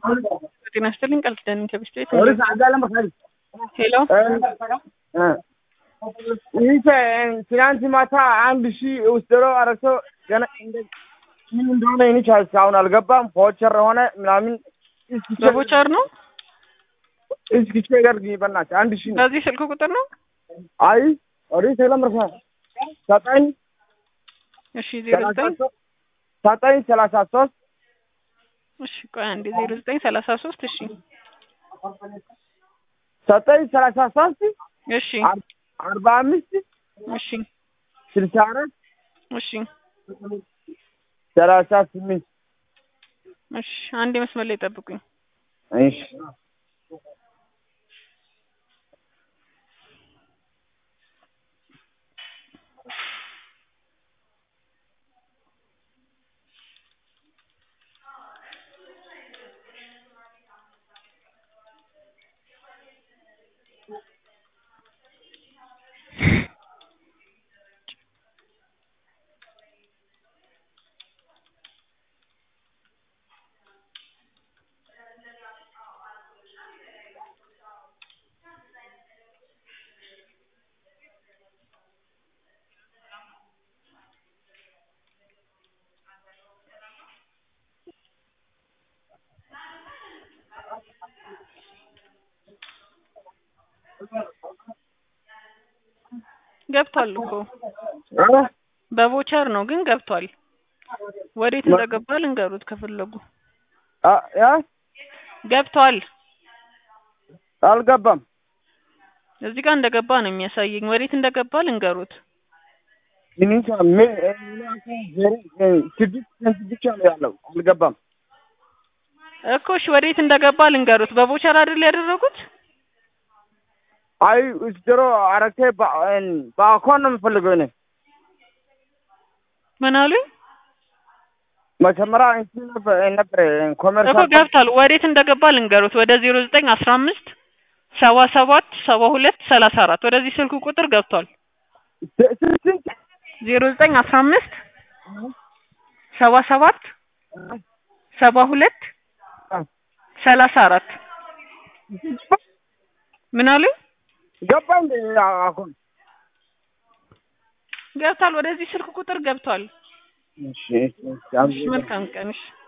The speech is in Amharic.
ጤና ይስጥልኝ ቃል ኪዳን ከብስት ቤት ፖሊስ አጋለም በካል ሄሎ ይህ ትናንት ማታ አንድ ሺህ ውስጥሮ አረሰው ገና እንደ- ምን እንደሆነ ይህች እስካሁን አልገባም። ፖቸር ሆነ ምናምን በቦቻር ነው እስኪቼ ጋር በናትህ አንድ ሺህ ነው። በዚህ ስልክ ቁጥር ነው አይ ወደ ሰላም ረሳ ዘጠኝ እሺ ዜሮ ሰላሳ ዘጠኝ ሶስት ዘጠኝ ሰላሳ ሶስት እሺ ቆይ አንዴ ዜሮ ዘጠኝ ሰላሳ ሶስት እሺ ዘጠኝ ሰላሳ ሶስት እሺ አር- አርባ አምስት እሺ ስልሳ አራት እሺ ሰላሳ ስምንት እሺ አንዴ መስመር ላይ ጠብቁኝ እሺ ገብቷል እኮ እ? በቦቸር ነው ግን ገብቷል ወዴት እንደገባ ልንገሩት ከፈለጉ አ- ያ ገብቷል አልገባም። እዚህ ጋር እንደገባ ነው የሚያሳየኝ ወዴት እንደገባ ልንገሩት ሚኒሻ ምን ስድስት ሰንት ብቻ ነው ያለው። አልገባም። እኮ እሺ ወዴት እንደገባ ልንገሩት በቦቸር አይደል ያደረጉት አይ ውስድሮ አረቴ በአኳን ነው የምፈልገው እኔ ምን አሉኝ መጀመሪያ እንትን ነበር ነበር እኮ ኮመርሳል ገብቷል ወዴት እንደገባ ልንገሩት ወደ ዜሮ ዘጠኝ አስራ አምስት ሰባ ሰባት ሰባ ሁለት ሰላሳ አራት ወደዚህ ስልክ ቁጥር ገብቷል ስንት ዜሮ ዘጠኝ አስራ አምስት ሰባ ሰባት ሰባ ሁለት ሰላሳ አራት ምን አሉኝ ገባ እንደ አሁን ገብቷል ወደዚህ ስልክ ቁጥር ገብቷል እሺ እሺ እሺ መልካም ቀን እሺ